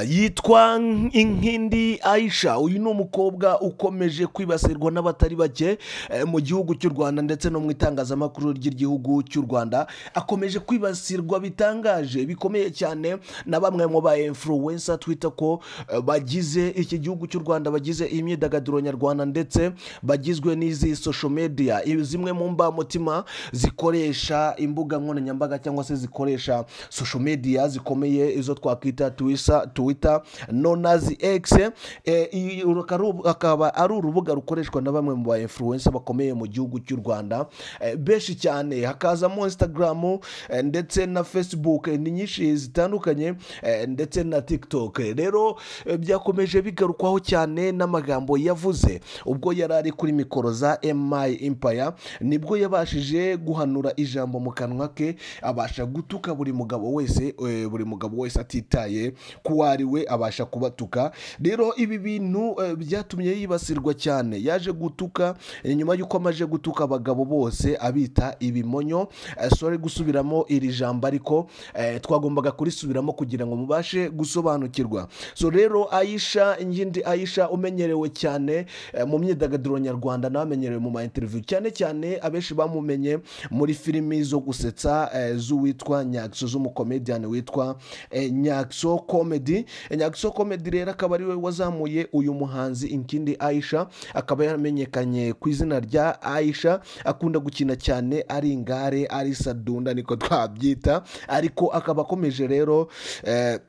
yitwa inkindi ayisha uyu ni umukobwa ukomeje kwibasirwa n'abatari bake eh, mu gihugu cy'u rwanda ndetse no mu itangazamakuru ry'igihugu cy'u rwanda akomeje kwibasirwa bitangaje bikomeye cyane na bamwe mu ba influencer twita ko eh, bagize iki gihugu cy'u rwanda bagize imyidagaduro nyarwanda ndetse bagizwe n'izi social media Ibi- zimwe mu mbamutima zikoresha imbuga nkoranyambaga cyangwa se zikoresha social media zikomeye izo twakwita twisa twita nonazi egisi akaba ari urubuga rukoreshwa na bamwe mu ba influencer bakomeye mu gihugu cy'u rwanda Eh, benshi cyane hakazamo instagram eh, ndetse na facebook eh, ni nyinshi zitandukanye eh, ndetse na tiktok Eh, rero eh, byakomeje bigarukwaho cyane n'amagambo yavuze ubwo yari ari kuri mikoro za emayi impaya nibwo yabashije guhanura ijambo mu kanwa ke abasha gutuka buri mugabo wese eh, buri mugabo wese atitaye ku ari we abasha kubatuka rero ibi bintu eh, byatumye yibasirwa cyane yaje gutuka eh, nyuma y'uko amaje gutuka abagabo bose abita ibimonyo Eh, sorry gusubiramo iri jambo ariko eh, twagombaga kurisubiramo kugira ngo mubashe gusobanukirwa so rero ayisha ingindi ayisha umenyerewe cyane eh, mu myidagaduro nyarwanda n'abamenyerewe mu ma interview cyane cyane abenshi bamumenye muri filimi zo gusetsa eh, z'uwitwa nyakso z'umukomediyani witwa eh, nyakso comedy Eh, nyakso comedy rero akaba ariwe wazamuye uyu muhanzi inkindi ayisha akaba yaramenyekanye ku izina rya ayisha akunda gukina cyane ari ingare ari sadunda niko twabyita ariko akaba akomeje rero eh,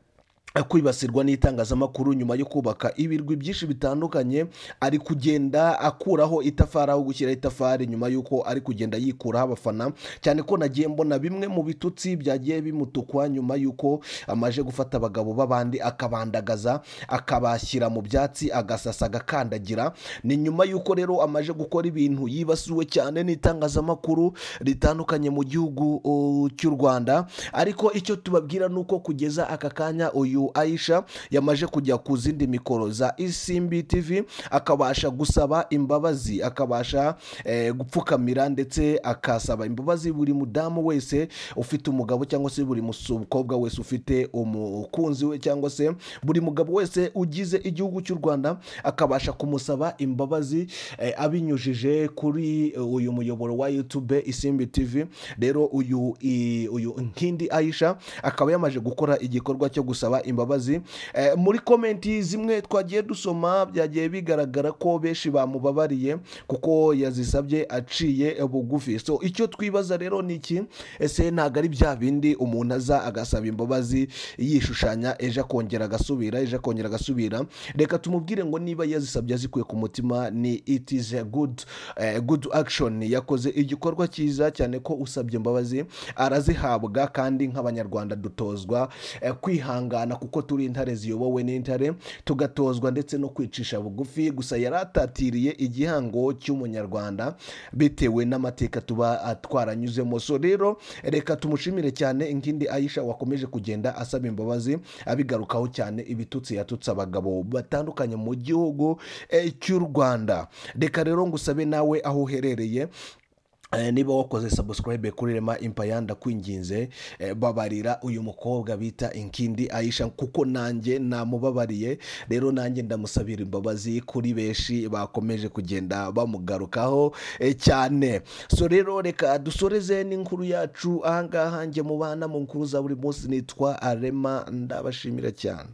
kwibasirwa n'itangazamakuru nyuma yo kubaka ibirwi byinshi bitandukanye ari kugenda akuraho itafari aho gushyira itafari nyuma y'uko ari kugenda yikuraho abafana cyane ko nagiye mbona bimwe mu bitutsi byagiye bimutukwa nyuma y'uko amaje gufata abagabo b'abandi akabandagaza akabashyira mu byatsi agasasa agakandagira ni nyuma y'uko rero amaje gukora ibintu yibasiwe cyane n'itangazamakuru ritandukanye mu gihugu uh, cy'u rwanda ariko icyo tubabwira ni uko kugeza aka kanya uyu ayisha yamaje kujya ku zindi mikoro za isimbi tv akabasha gusaba imbabazi akabasha eh, gupfukamira ndetse akasaba imbabazi buri mudamu wese ufite umugabo cyangwa se buri mukobwa wese ufite umukunzi we cyangwa se buri mugabo wese ugize igihugu cy'u rwanda akabasha kumusaba imbabazi eh, abinyujije kuri eh, uyu muyoboro wa youtube isimbi tv rero uyu i- uyu nkindi ayisha akaba yamaze gukora igikorwa cyo gusaba imbabazi eh, muri komenti zimwe twagiye dusoma byagiye bigaragara ko benshi bamubabariye kuko yazisabye aciye bugufi so icyo twibaza rero ni iki ese ntabwo ari bya bindi umuntu aza agasaba imbabazi yishushanya ejo akongera agasubira ejo akongera agasubira reka tumubwire ngo niba yazisabye azikuye ku mutima ni it is a good, eh, good action yakoze igikorwa cyiza cyane ko usabye imbabazi arazihabwa kandi nk'abanyarwanda dutozwa eh, kwihangana kuko turi intare ziyobowe n'intare tugatozwa ndetse no kwicisha bugufi gusa yari atatiriye igihango cy'umunyarwanda bitewe n'amateka tuba ah, twaranyuzemo so rero reka tumushimire cyane inkindi ayisha wakomeje kugenda asaba imbabazi abigarukaho cyane ibitutsi yatutse abagabo batandukanye mu gihugu eh, cy'u rwanda reka rero ngusabe nawe aho uherereye Eh, niba wakoze subscribe kuri rema impaya ndakwinginze eh, babarira uyu mukobwa bita inkindi ayisha kuko nanjye namubabariye rero nanjye ndamusabira imbabazi kuri benshi bakomeje kugenda bamugarukaho eh, cyane so rero reka dusoreze n'inkuru yacu ahangaha njye mubana mu nkuru za buri munsi nitwa arema ndabashimira cyane